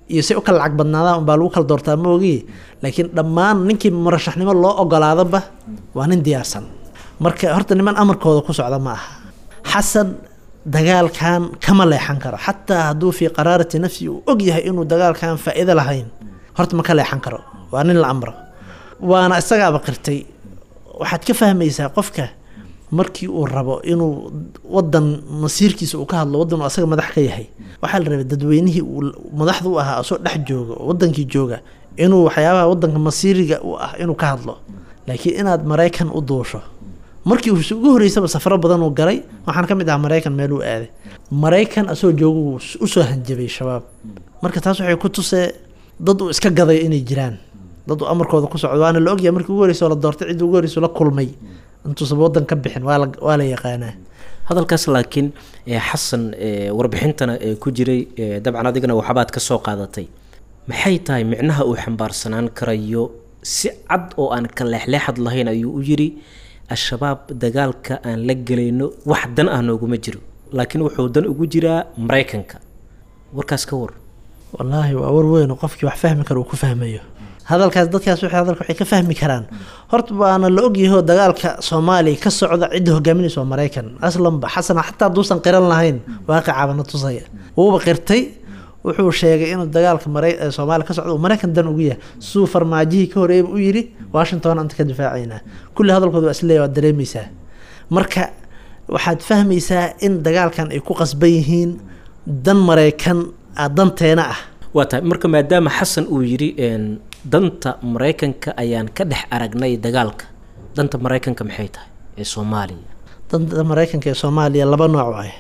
iyo say u kala lacag badnaadaan unbaa lagu kala doortaa ma ogi laakiin dhammaan ninkii murashaxnimo loo ogolaadaba waa nin diyaarsan marka horta niman amarkooda ku socda ma aha xasan dagaalkan kama leexan karo xataa hadduu fii qaraarati nafsi uu og yahay inuu dagaalkan faa'iido lahayn horta ma ka leexan karo waa nin la amro waana isagaaba qirtay waxaad ka fahmaysaa qofka markii uu rabo inuu wadan masiirkiisa uu ka hadlo wadan uu asaga madax ka yahay waxaa la rabay dadweynihii uu madaxda u ahaa asoo dhex jooga oo wadankii jooga inuu waxyaabaha wadanka masiiriga u ah inuu ka hadlo laakiin inaad maraykan u duusho markii uu ugu horeysaba safaro badan uu galay waxaan ka mid ahaa maraykan meel uu aaday maraykan asoo jooga uu usoo hanjabay shabaab marka taas waxay ku tusee dad uu iska gaday inay jiraan dad uu amarkooda ku socdo waana la ogyahay markii ugu horeysa oo la doortay cidda ugu horeysa la kulmay intuusaba wadan ka bixin waa la waa la yaqaanaa hadalkaas laakiin xasan warbixintana ku jiray dabcan adigana waxbaad ka soo qaadatay maxay tahay micnaha uu xambaarsanaan karayo si cad oo aan ka leexleexad lahayn ayuu u yiri al-shabaab dagaalka aan la gelayno wax dan ah nooguma jiro laakiin wuxuu dan ugu jiraa maraykanka warkaas ka war wallaahi waa war weyn oo qofkii wax fahmi kara uu ku fahmayo hadalkaas dadkaas waxay hadalka waxay ka fahmi karaan horta waana la ogyahoo dagaalka soomaaliya ka socda cidda hogaaminaysa waa maraykan aslanba xasan xataa hadduusan qiran lahayn waaqicabana tusaya wuuba qirtay wuxuu sheegay inuu dagaalka mara soomaaliya ka socda uu maraykan dan ugu yahay siduu farmaajihii ka horeeyba u yidhi washington anta ka difaacaynaa kulli hadalkooda waa isleeya waad dareemaysaa marka waxaad fahmaysaa in dagaalkan ay ku qasban yihiin dan maraykan danteena ah waa tahay marka maadaama xasan uu yidhi danta maraykanka ayaan ka dhex aragnay dagaalka danta maraykanka maxay tahay ee soomaaliya danta maraykanka ee soomaaliya laba nooc ah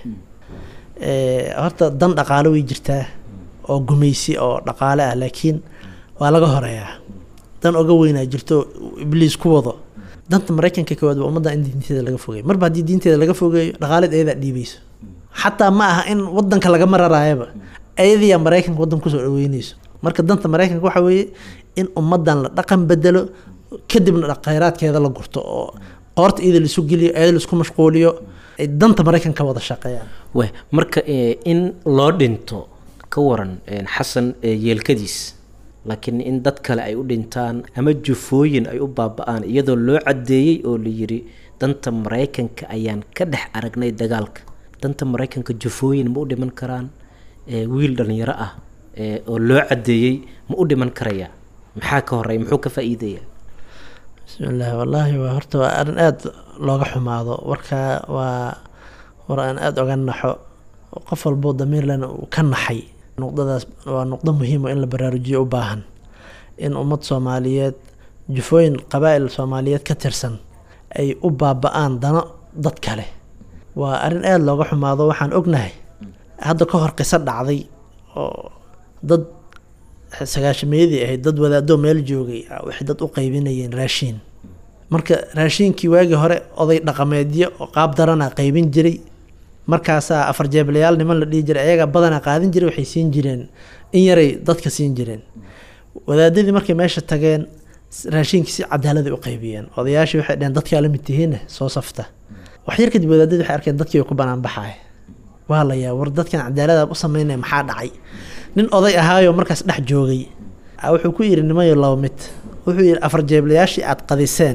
horta dan dhaqaale way jirtaa oo gumaysi oo dhaqaale ah laakiin waa laga horeeyaa dan oga weynaa jirto ibliis ku wado danta maraykanka koowaad waa ummadda in diinteeda laga fogeeyo marba haddii diinteeda laga fogeeyo dhaqaaleed ayadaa dhiibayso xataa ma aha in wadanka lagama raraayaba ayadiyaa maraykanka wadanka kusoo dhaweynayso marka danta maraykanka waxa weeye in ummadan la dhaqan bedelo kadibna khayraadkeeda la gurto oo qoorta iyada laisu geliyo iyada laisku mashquuliyo ay danta maraykanka wada shaqeeyaan weh marka in loo dhinto ka waran xasan yeelkadiis laakiin in dad kale ay u dhintaan ama jufooyin ay u baaba-aan iyadoo loo caddeeyey oo la yiri danta maraykanka ayaan ka dhex aragnay dagaalka danta maraykanka jufooyin ma u dhiman karaan wiil dhalinyaro ah oo loo caddeeyey ma u dhiman karaya maxaa ka horeya muxuu ka faa-iidaya bismillahi wallaahi waa horta waa arrin aada looga xumaado warkaa waa war aan aada oga naxo qof walboo damiirlena uu ka naxay nuqdadaas waa nuqdo muhiimo in la baraarujiyo u baahan in ummad soomaaliyeed jufooyin qabaa'il soomaaliyeed ka tirsan ay u baaba-aan dano dad kale waa arrin aada looga xumaado waxaan ognahay hadda ka hor qiso dhacday oo dad sagaashameeyadii ahayd dad wadaadoo meel joogay waxay dad u qaybinayeen raashiin marka raashiinkii waagii hore oday dhaqameedyo oo qaab darana qaybin jiray markaasaa afar jeeblayaal niman la dhihi jiray ayagaa badanaa qaadin jiray waxay siin jireen in yaray dadka siin jireen wadaadadii markay meesha tageen raashiinkii si cadaaladay u qaybiyeen odayaashii waxay dheheen dadkaa la mid tihiinna soo safta waxyar kadib wadaadadii waxay arkeen dadkii way ku banaan baxaay waa la yaa war dadkan cadaalada u sameynaya maxaa dhacay nin oday ahaayoo markaas dhex joogay wuxuu ku yidhi nimayo laba mid wuxuu yidhi afar jeeblayaashii aad qadiseen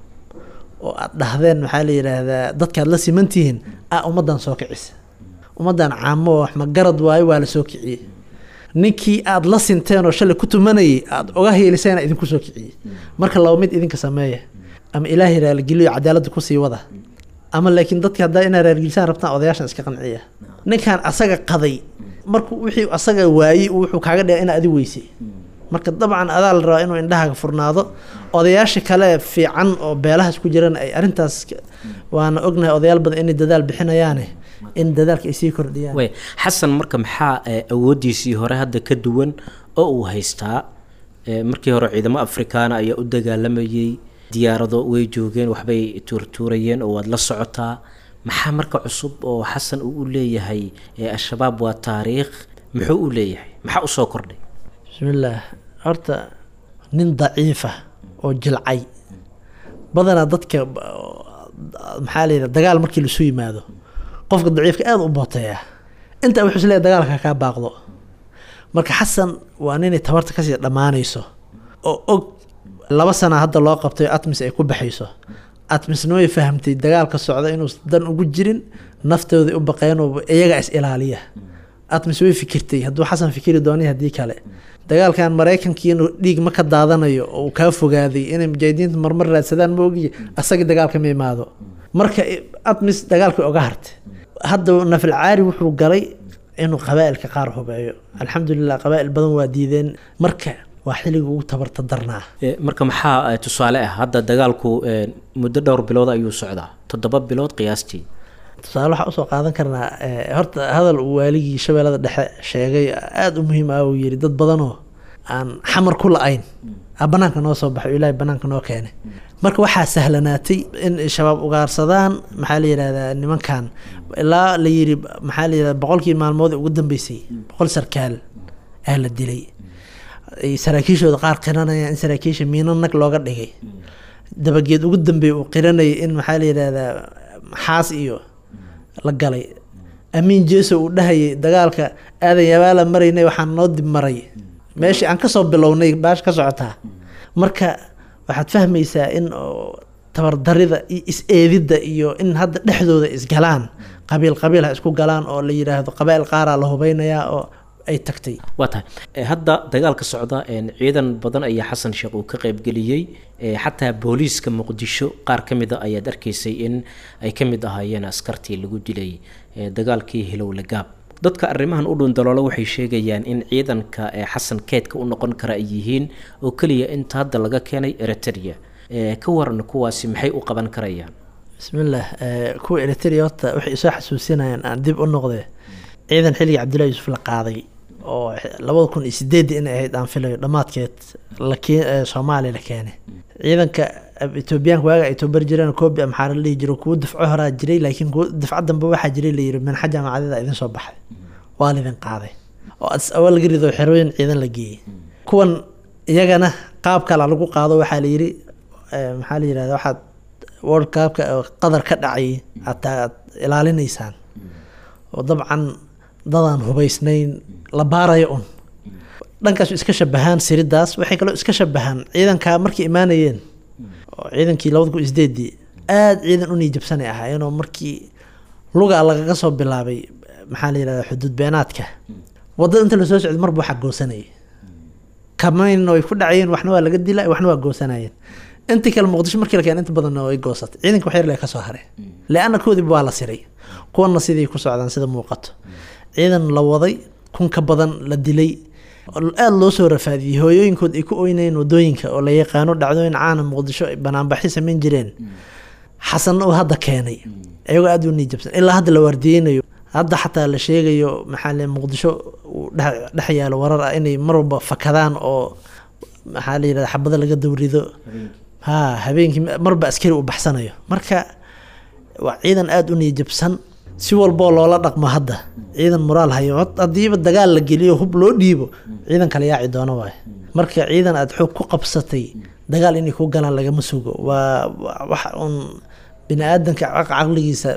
oo aad dhahdeen maxaa la yidhaahdaa dadkaad la simantihiin a ummaddan soo kicisa ummaddan caamo wax ma garad waayo waa la soo kiciyey ninkii aad la sinteen oo shalay ku tumanayay aad oga heeliseena idinku soo kiciyey marka laba mid idinka sameeya ama ilaahay raaligeliyo cadaaladda kusii wada ama laakiin dadka haddaa inaa raargilisaan rabtaan odayaashan iska qanciya ninkan asaga qaday markuu wixii asaga waayey wuxuu kaaga dhigay inaa adi weysay marka dabcan adaa la rabaa inuu indhahaaga furnaado odayaasha kale fiican oo beelahaas ku jirana ay arrintaas waana ognahay odayaal badan inay dadaal bixinayaane in dadaalka ay sii kordhiyaan way xasan marka maxaa awooddiisii hore hadda ka duwan oo uu haystaa markii hore ciidamo afrikaana ayaa u dagaalamayey diyaarado way joogeen waxbay tuurtuurayeen oo waad la socotaa maxaa marka cusub oo xasan uu u leeyahay al-shabaab waa taariikh muxuu u leeyahay maxaa usoo kordhay bismillaah horta nin daciifa oo jilcay badanaa dadka maxaa layidhaha dagaal markii laisu yimaado qofka daciifka aada u booteeya intaa wuxuu is leeyahy dagaalka kaa baaqdo marka xasan waa ninay tabarta kasii dhammaanayso oo og laba sana hadda loo qabtay atmis ay ku baxayso atmisna way fahamtay dagaalka socda inuu dan ugu jirin naftooda u baqeen oo iyaga is ilaaliya atmis way fikirtay hadduu xasan fikiri doonay haddii kale dagaalkan maraykankiina dhiig ma ka daadanayo oo uu kaa fogaaday inay mujaahidiinta marmar raadsadaan ma ogiye asagii dagaalka ma imaado marka atmis dagaalkii oga hartay hadda nafalcaari wuxuu galay inuu qabaa'ilka qaar hubeeyo alxamdulilah qabaa'il badan waa diideen marka waa xilliga ugu tabarta darnaa marka maxaa tusaale ah hadda dagaalku muddo dhowr bilood ayuu socdaa toddoba bilood qiyaastii tusaale waxaa usoo qaadan karnaa horta hadal uu waaligii shabeellada dhexe sheegay aada u muhiim ah uu yidhi dad badanoo aan xamar ku la-ayn a banaanka noo soo baxay ilaahay banaanka noo keenay marka waxaa sahlanaatay in shabaab ugaarsadaan maxaa la yidhahdaa nimankan ilaa la yidhi maxaa la yidhahda boqolkii maalmood ugu dambeysay boqol sarkaal aa la dilay saraakiishooda qaar qiranayaan in saraakiisha miino nag looga dhigay dabageed ugu dambeeya uu qiranayay in maxaa la yidhahdaa xaas iyo la galay amiin jeeso uu dhahayay dagaalka aadan yabaala maraynay waxaan noo dib maray meeshii aan kasoo bilownay baash ka socotaa marka waxaad fahmaysaa in tabardarida iyo is-eedidda iyo in hadda dhexdooda isgalaan qabiil qabiil ha isku galaan oo la yidhaahdo qabaa'il qaaraa la hubeynayaa oo ay tagtay waa tahay hadda dagaalka socda ciidan badan ayaa xasan sheekh uu ka qaybgeliyey xataa booliiska muqdisho qaar ka mid a ayaad arkaysay in ay ka mid ahaayeen askartii lagu dilay dagaalkii hilowle gaab dadka arrimahan u dhundaloolo waxay sheegayaan in ciidanka xasan keedka u noqon kara ay yihiin oo keliya inta hadda laga keenay eritrea ka waran kuwaasi maxay u qaban karayaan bismillaah kuwa eritrea horta waxay isoo xasuusinayaan aan dib u noqde ciidan xilligii cabdullahi yuusuf la qaaday oo labada kun iyo sideedii inay ahayd aan filayo dhammaadkeed lakeen soomaaliya la keenay ciidanka etoobiyaanka waaga ay tobar jireen koobi amxaara la dhihi jiro kuwo dafco horaa jiray laakiin kuwo dafca dambe waxaa jiray la yiri minxa jaamacadada idin soo baxday waa laydin qaaday oo adis awal laga rido xerooyin ciidan la geeyey kuwan iyagana qaab kala lagu qaado waxaa la yiri maxaa la yirahda waxaad world cupka qadar ka dhacay aad ilaalinaysaan oo dabcan dadaan hubaysnayn la baarayo un dhankaasu iska shabahaan siridaas waxay kaloo iska shabahaan ciidankaa markay imaanayeen oo ciidankii labada kun isdeedii aada ciidan u niijabsanay ahaayeenoo markii luga lagaga soo bilaabay maxaa la yirahda xuduud beenaadka wadada inta lasoo socday marba waxaa goosanayay kamayn way ku dhacayeen waxna waa laga dila waxna waa goosanayeen intii kale muqdisho markii la keen inta badanna way goosatay ciidanka waxyar lee kasoo haray le-anna koodiiba waa la siray kuwana sidii ku socdaan sida muuqato ciidan la waday kun ka badan la dilay aada loo soo rafaadiyey hooyooyinkood ay ku oynayeen wadooyinka oo la yaqaano dhacdooyin caana muqdisho ay banaanbaxi samayn jireen xasanna uu hadda keenay iyagoo aada u niijabsan ilaa hadda la waardiyeynayo hadda xataa la sheegayo maxaa le muqdisho uu dhex yaalo warar ah inay mar walba fakadaan oo maxaa la yirahda xabada laga dawrido ha habeenkii marba askari uu baxsanayo marka waa ciidan aada u niijabsan si walboo loola dhaqmo hadda ciidan moraal hayo haddiiba dagaal la geliyo hub loo dhiibo ciidan kale yaaci doono waay marka ciidan aada xoog ku qabsatay dagaal inay ku galaan lagama sugo waa wax uun bini aadanka caqligiisa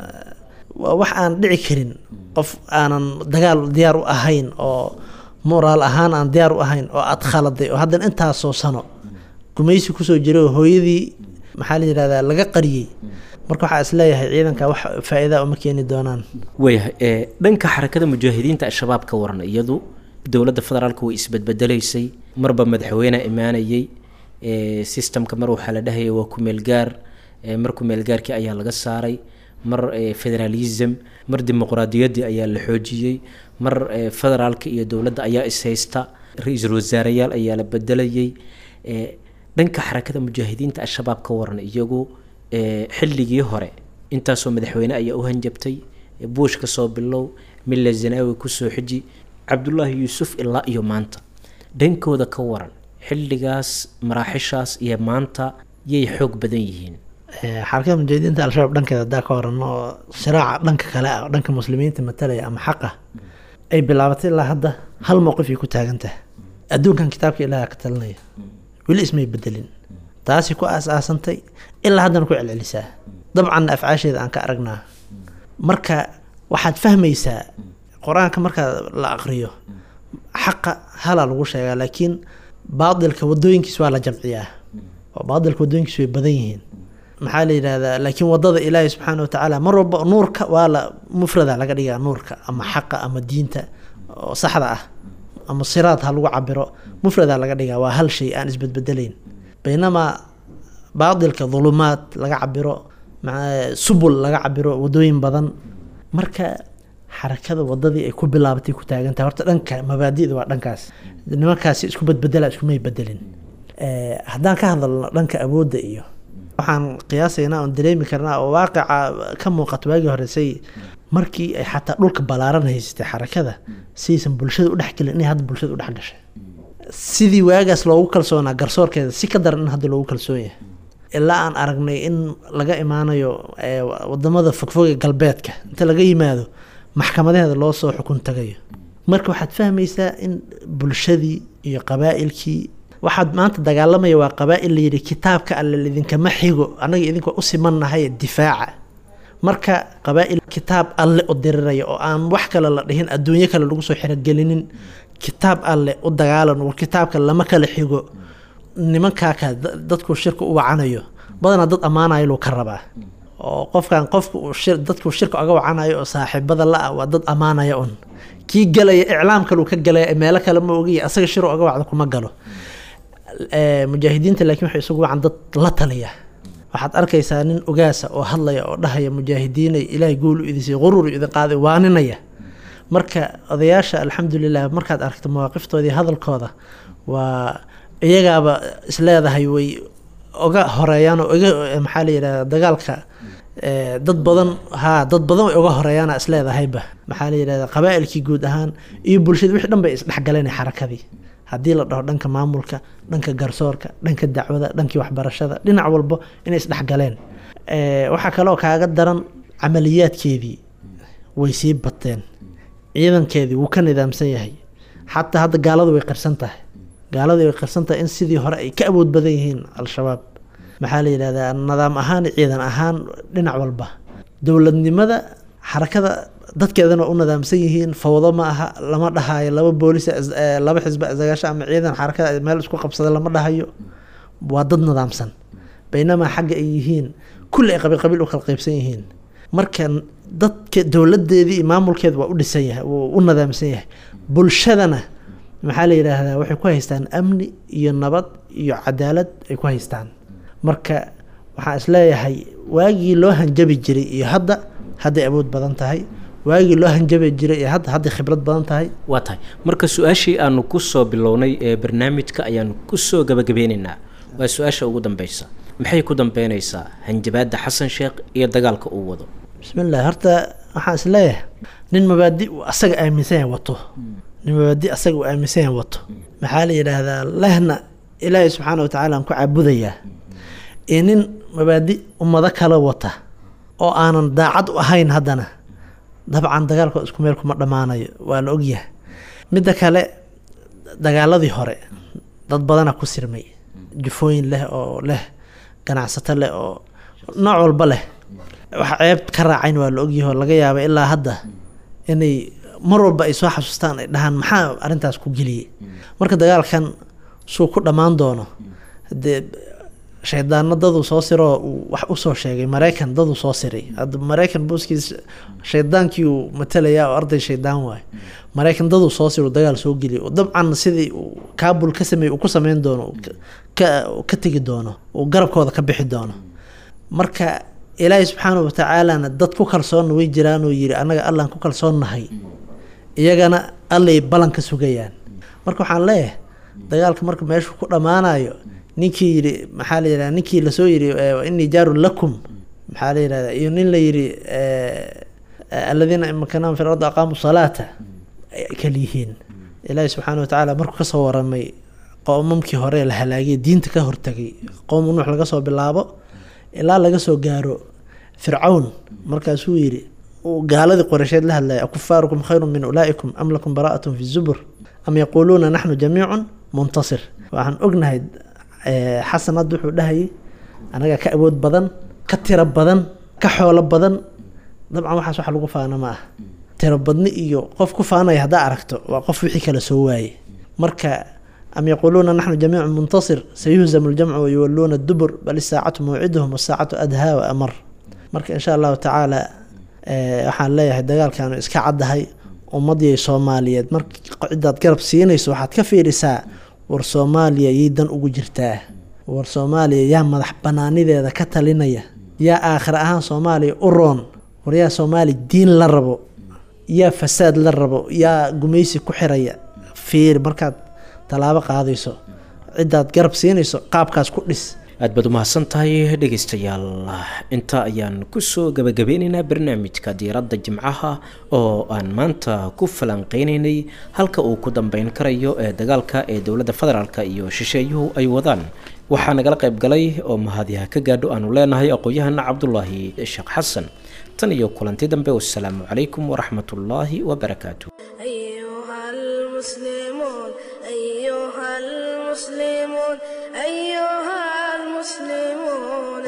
waa wax aan dhici karin qof aanan dagaal diyaar u ahayn oo moraal ahaan aan diyaar u ahayn oo aada khaladay oo haddana intaasoo sano gumaysi kusoo jiray oo hooyadii maxaa la yirahdaa laga qariyey marka waxaa is leeyahay ciidanka wax faa-iida uma keeni doonaan waayahay dhanka xarakada mujaahidiinta al-shabaab ka waran iyadu dowladda federaalka way isbedbedelaysay marba madaxweyne imaanayay systemka mar waxaa la dhahaya waa kumeelgaar mar kumeelgaarkii ayaa laga saaray mar federalism mar dimuqraadiyaddii ayaa la xoojiyey mar federaalka iyo dowladda ayaa ishaysta ra-iisul wasaareyaal ayaa la bedelayay dhanka xarakada mujaahidiinta al-shabaab ka waran iyagu xilligii hore intaasoo madaxweyne ayaa u hanjabtay buush ka soo bilow milla zanaawi kusoo xiji cabdullaahi yuusuf ilaa iyo maanta dhankooda ka waran xilligaas maraaxishaas iyo maanta yay xoog badan yihiin xarakada mujaahidiinta al-shabaab dhankeeda haddaa ka waran oo siraaca dhanka kale ah oo dhanka muslimiinta matalaya ama xaqa ay bilaabatay ilaa hadda hal mowqif ay ku taagantahay adduunkan kitaabka ilaaha ka talinaya weli ismay bedelin taasi ku aas-aasantay ilaa haddana ku celcelisaa dabcanna afcaasheeda aan ka aragnaa marka waxaad fahmaysaa qur-aanka markaa la aqriyo xaqa halaa lagu sheegaa laakiin baadilka wadooyinkiis waa la jamciyaa oo baadilka wadooyinkiis way badan yihiin maxaa la yidhahdaa laakiin wadada ilaahi subxaana watacaala mar walba nuurka waa la mufrada laga dhigaa nuurka ama xaqa ama diinta oo saxda ah ama siraad ha lagu cabiro mufrada laga dhigaa waa hal shay aan isbedbedelayn baynamaa baadilka dhulumaad laga cabiro subul laga cabiro wadooyin badan marka xarakada wadadii ay ku bilaabatay ku taagantahay horta dhanka mabaadida waa dhankaas nimankaasi isku bedbedela iskumay bedelin haddaan ka hadalno dhanka awoodda iyo waxaan qiyaasaynaa oon dareemi karnaa oo waaqica ka muuqato waagii hore say markii ay xataa dhulka ballaaran haysatay xarakada saysan bulshada u dhexgelin inay hadda bulshada u dhex gashay sidii waagaas loogu kalsoonaa garsoorkeeda si ka daran in hadda loogu kalsoon yahay ilaa aan aragnay in laga imaanayo wadamada fogfoge galbeedka inta laga yimaado maxkamadaheeda loo soo xukun tagayo marka waxaad fahmaysaa in bulshadii iyo qabaa'ilkii waxaad maanta dagaalamaya waa qabaa'il layidhi kitaabka alle idinkama xigo annaga idinka u simannahay difaaca marka qabaa'il kitaab alle u diriraya oo aan wax kale la dhihin adduunyo kale lagu soo xirogelinin kitaab alle u dagaalan war kitaabka lama kala xigo nimankaaka dadku shirka u wacanayo badanaa dad ammaanayo luu ka rabaa oo qofkan qofka dadku shirka oga wacanayo oo saaxiibada la-ah waa dad ammaanaya un kii galaya iclaam kaluu ka galaya meelo kale ma ogiya asaga shir oga wacda kuma galo mujaahidiinta laakiin waxay isugu wacan dad la taliya waxaad arkaysaa nin ogaasa oo hadlaya oo dhahaya mujaahidiinay ilaahay guul u idisay quruur idin qaaday waaninaya marka odayaasha alxamdulilah markaad aragto mawaaqiftoodii hadalkooda waa iyagaaba isleedahay way oga horeeyaan oo oga maxaa la yidhahda dagaalka dad badan haa dad badan way oga horeeyaana isleedahayba maxaa la yidhahda qabaa'ilkii guud ahaan iyo bulshada wixii dhan bay isdhexgaleen xarakadii haddii la dhaho dhanka maamulka dhanka garsoorka dhanka dacwada dhankii waxbarashada dhinac walbo inay isdhexgaleen waxaa kaloo kaaga daran camaliyaadkeedii way sii bateen ciidankeedii wuu ka nidaamsan yahay xataa hadda gaaladu way qirsan tahay gaaladu way qirsan tahay in sidii hore ay ka awood badan yihiin al-shabaab maxaa la yidhahdaa nidaam ahaan ciidan ahaan dhinac walba dowladnimada xarakada dadkeedana waa u nidaamsan yihiin fawdo ma aha lama dhahayo laba boolis laba xisba isagaasho ama ciidan xarakada meel isku qabsada lama dhahayo waa dad nidaamsan baynamaa xagga ay yihiin kulli ay qabiil qabiil u kala qaybsan yihiin marka dadka dowladeedii iyo maamulkeeda waa u dhisan yahay wuu u nidaamsan yahay bulshadana maxaa la yidhaahdaa waxay ku haystaan amni iyo nabad iyo cadaalad ay ku haystaan marka waxaan isleeyahay waagii loo hanjabi jiray iyo hadda hadday awood badan tahay waagii loo hanjabi jiray iyo hadda hadday khibrad badan tahay waa tahay marka su-aashii aanu ku soo bilownay ee barnaamijka ayaanu kusoo gabagabeynaynaa waa su-aasha ugu dambeysa maxay ku dambeynaysaa hanjabaadda xasan sheekh iyo dagaalka uu wado bismillahi horta waxaan isleeyahay nin mabaadi uu asaga aaminsan yahay wato nin mabaadi asaga uu aaminsan yahay wato maxaa la yidhaahdaa lehna ilaahay subxaana watacaala aan ku caabudayaa iyo nin mabaadi ummado kala wata oo aanan daacad u ahayn haddana dabcan dagaalkooda isku meel kuma dhammaanayo waa la ogyahay midda kale dagaaladii hore dad badana ku sirmay jufooyin leh oo leh ganacsato leh oo nooc walba leh waxa ceeb ka raacayn waa la ogyahay oo laga yaaba ilaa hadda inay mar walba ay soo xasuustaan ay dhahaan maxaa arrintaas ku geliyey marka dagaalkan suu ku dhammaan doono dee shaydaano daduu soo siroo uu wax usoo sheegay maraykan daduu soo siray hadda maraykan booskiis shaydaankii uu matalayaa oo arday shaydaan waayo maraykan daduu soo siro dagaal soo geliya dabcan sidii uu kaabul ka sameey uu ku sameyn doono ka ka tegi doono uu garabkooda ka bixi doono marka ilaahay subxaanahu watacaalana dad ku kalsoonna way jiraan oo yiri annaga allaan ku kalsoonnahay iyagana allay ballan ka sugayaan marka waxaan leeyahay dagaalka marka meeshuu ku dhammaanayo ninkii yidhi maxaa la yidhahda ninkii lasoo yidhi inii jaarun lakum maxaa la yidhahda iyo nin la yidhi aladiina imakanahum fi lardi aqaamu salaata kala yihiin ilaahi subxaana watacaala markuu kasoo waramay qoomamkii hore la halaagay diinta ka hortagay qowmu nuux laga soo bilaabo ilaa laga soo gaaro fircawn markaasuu yidhi uu gaaladii qoreysheed la hadlaya akufaarukum khayru min ulaa'ikum am lakum bara'atun fi zubur am yaquuluuna naxnu jamiicun muntasir waxaan ognahay xasan hadda wuxuu dhahayay anaga ka awood badan ka tiro badan ka xoolo badan dabcan waxaas wax lagu faana ma ah tirobadni iyo qof ku faanaya haddaa aragto waa qof wixii kale soo waaye marka am yaquuluuna naxnu jamiicu muntasir sayuhzamu ljamcu wayuwaluuna dubur bal isaacatu mawciduhum wasaacatu adhaa wa amar marka insha allahu tacaala waxaan leeyahay dagaalkaanu iska caddahay ummadii soomaaliyeed mar cidaad garab siinayso waxaad ka fiirisaa war soomaaliya yay dan ugu jirtaa war soomaaliya yaa madax banaanideeda ka talinaya yaa aakhir ahaan soomaaliya u roon war yaa soomaaliya diin la rabo yaa fasaad la rabo yaa gumaysi ku xiraya fiir markaad tallaabo qaadayso cidaad garab siinayso qaabkaas ku dhis aad baad umahadsan tahay dhegaystayaal intaa ayaan kusoo gabagabeynaynaa barnaamijka diiradda jimcaha oo aan maanta ku falanqeynaynay halka uu ku dambeyn karayo ee dagaalka ee dowladda federaalk iyo shisheeyuhu ay wadaan waxaa nagala qayb galay oo mahadiha ka gaadho aanu leenahay aqoon-yahana cabdulaahi sheekh xasan tan iyo kulanti dambe wasalaamu calaykum waraxmatullaahi wabarakaatu أيها المسلمون أيها المسلمون أيها المسلمون